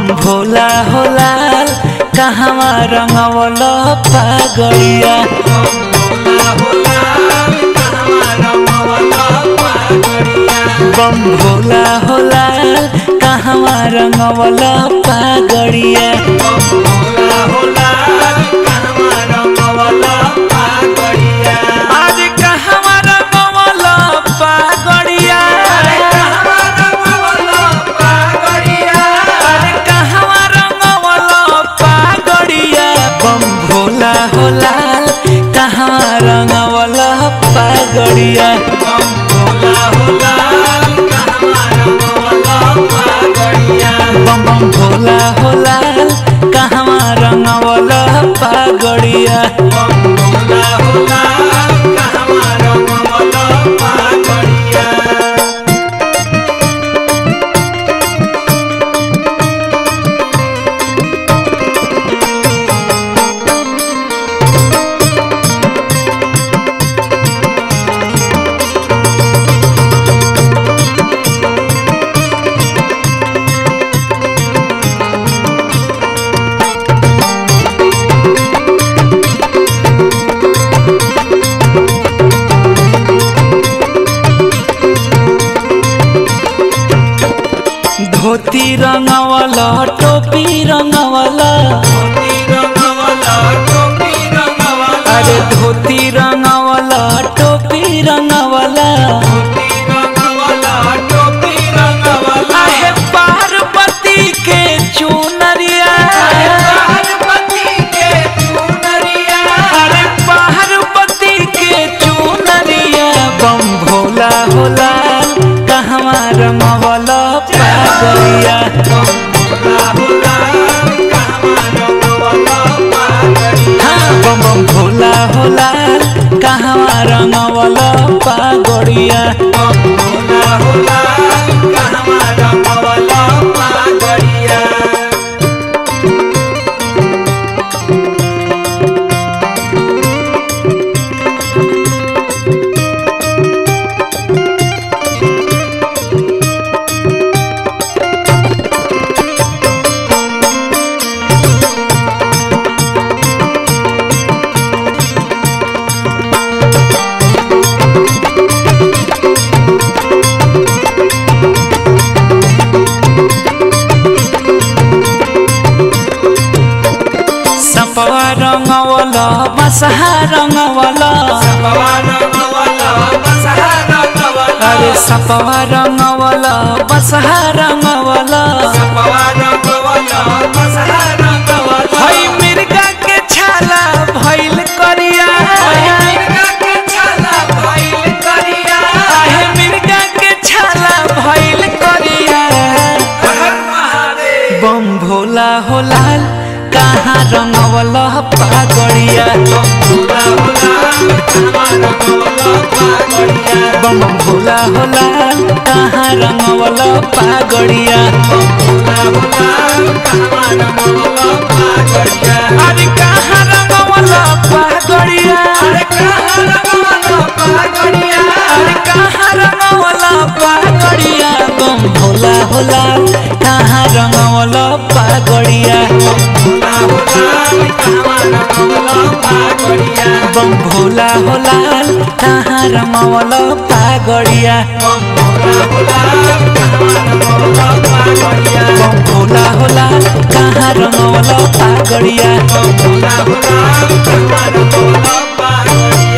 भोला हो लाल कहवा रंगवल पागड़िया बम भोला हो लाल कहवा रंगवल पागड़िया आज कहवा रंगवल पागड़िया अरे कहवा रंगवल पागड़िया बम भोला हो लाल कहवा रंगवल पागड़िया बम बम भोला हो लाल कहवा रंगवल पागड़िया धोती रंगवल टोपी रंगवल अरे धोती रंगवल टोपी रंगवल आहे पार्वती के चुनरिया अरे पार्वती के चुनरिया बम भोला होला कहवा रंगवल पागलिया हाँ बम बम भोला होला कहवा रंगवल पागड़िया सपवा रंगवल बसहा रंगवल अरे सपवा रंगवल बसहा रंगवल हई मिर्गा के छाला भइल करिया आहे मिर्गा के छाला भइल करिया बम भोला हो लाल कहाँ रंगवल पागड़िया बम भोला हो लाल कहाँ रंगवल पागड़िया अरे कहाँ रंगवल पागड़िया अरे कहाँ रंगवल पागड़िया बम भोला हो लाल कहाँ रंगवल पागड़िया बम भोला हो लाल कहाँ रंगवल पागड़िया बम भोला हो लाल कहाँ रंगवल पागड़िया